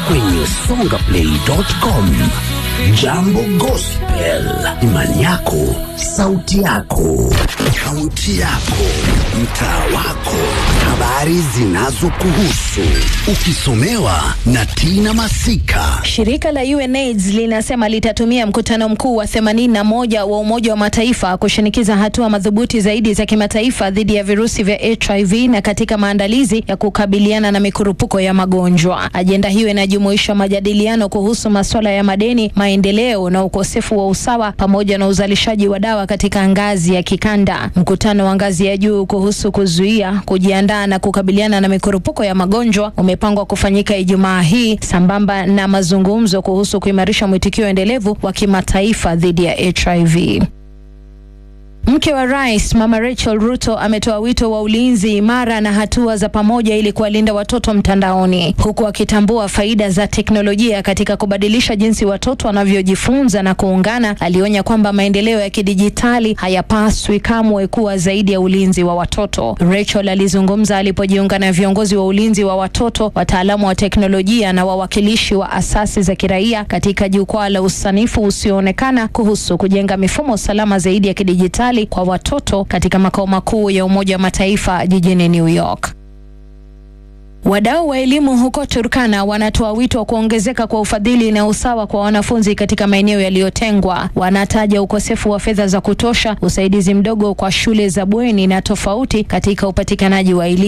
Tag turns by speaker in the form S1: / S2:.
S1: kwenye songaplay.com. Jambo Gospel, imani yako, sauti yako, kaunti yako, mtaa wako, habari zinazokuhusu, ukisomewa na Tina Masika.
S2: Shirika la UNAIDS linasema litatumia mkutano mkuu wa 81 wa Umoja wa Mataifa kushinikiza hatua madhubuti zaidi za kimataifa dhidi ya virusi vya HIV na katika maandalizi ya kukabiliana na mikurupuko ya magonjwa. Ajenda hiyo inajumuisha majadiliano kuhusu masuala ya madeni, maendeleo na ukosefu wa usawa pamoja na uzalishaji wa dawa katika ngazi ya kikanda. Mkutano wa ngazi ya juu kuhusu kuzuia, kujiandaa na kukabiliana na mikurupuko ya magonjwa umepangwa kufanyika Ijumaa hii sambamba na mazungumzo kuhusu kuimarisha mwitikio endelevu wa kimataifa dhidi ya HIV. Mke wa rais Mama Rachel Ruto ametoa wito wa ulinzi imara na hatua za pamoja ili kuwalinda watoto mtandaoni, huku akitambua faida za teknolojia katika kubadilisha jinsi watoto wanavyojifunza na kuungana. Alionya kwamba maendeleo ya kidijitali hayapaswi kamwe kuwa zaidi ya ulinzi wa watoto. Rachel alizungumza alipojiunga na viongozi wa ulinzi wa watoto, wataalamu wa teknolojia na wawakilishi wa asasi za kiraia katika jukwaa la usanifu usioonekana kuhusu kujenga mifumo salama zaidi ya kidijitali kwa watoto katika makao makuu ya Umoja wa Mataifa jijini New York. Wadau wa elimu huko Turkana wanatoa wito wa kuongezeka kwa ufadhili na usawa kwa wanafunzi katika maeneo yaliyotengwa. Wanataja ukosefu wa fedha za kutosha, usaidizi mdogo kwa shule za bweni na tofauti katika upatikanaji wa elimu.